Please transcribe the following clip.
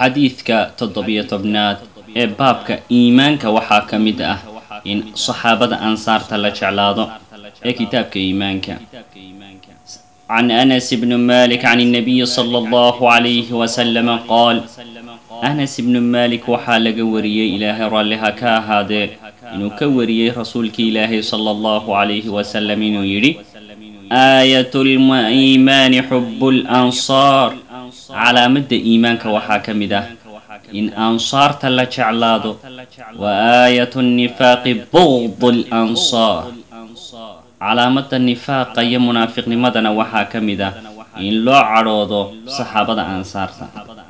xadiidka toddobiyo tobnaad ee baabka iimaanka waxaa ka mid ah in saxaabada ansaarta la jeclaado ee kitaabka iimaanka can anas bni malik can الnabiyi slى اllahu عalayhi waslama qaal anas ibnu malik waxaa laga wariyey ilaahay raalliha ka ahaadee inuu ka wariyey rasuulkii ilaahay sala allahu calayhi wasalam inuu yidhi aayat liimaani xubu lansaar calaamadda iimaanka waxaa ka mid ah in ansaarta la jeclaado wa aayat nifaaqi bugd lansaar calaamadda nifaaqa iyo munaafiqnimadana waxaa ka mid ah in loo cadhoodo saxaabada ansaarta